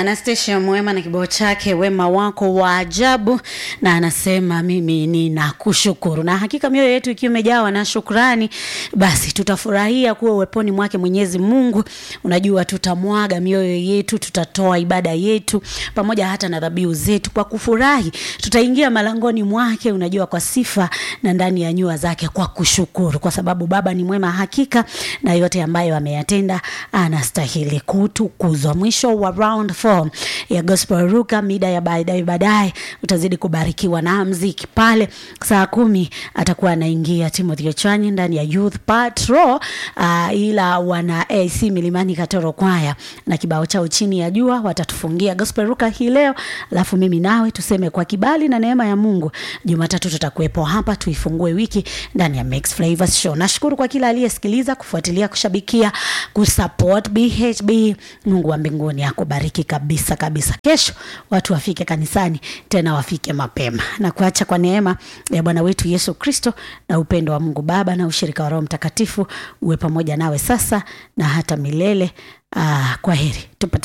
Anastasia Mwema na kibao chake wema wako wa ajabu, na anasema mimi ninakushukuru. Na hakika mioyo yetu ikiwa imejawa na shukrani, basi tutafurahia kuwa uweponi mwake Mwenyezi Mungu. Unajua, tutamwaga mioyo yetu, tutatoa ibada yetu pamoja hata na dhabihu zetu kwa kufurahi. Tutaingia malangoni mwake, unajua, kwa sifa na ndani ya nyua zake kwa kushukuru, kwa sababu Baba ni mwema hakika, na yote ambayo ameyatenda anastahili kutukuzwa. Mwisho wa round 4 ya gospel ruka mida ya baadaye baadaye utazidi kubarikiwa na mziki pale. Saa kumi atakuwa anaingia Timothy Ochanyi ndani ya Youth Patrol, uh, ila wana AC Milimani Katoro kwaya na kibao chao chini ya jua watatufungia gospel ruka hii leo, alafu mimi nawe tuseme kwa kibali na neema ya Mungu, Jumatatu tutakuwepo hapa tuifungue wiki ndani ya Mix Flavors Show. Nashukuru kwa kila aliyesikiliza, kufuatilia, kushabikia, kusupport BHB. Mungu wa mbinguni akubariki kabisa kabisa. Kesho watu wafike kanisani tena wafike mapema, na kuacha kwa neema ya Bwana wetu Yesu Kristo na upendo wa Mungu Baba na ushirika wa Roho Mtakatifu uwe pamoja nawe sasa na hata milele. Ah, kwa heri tupate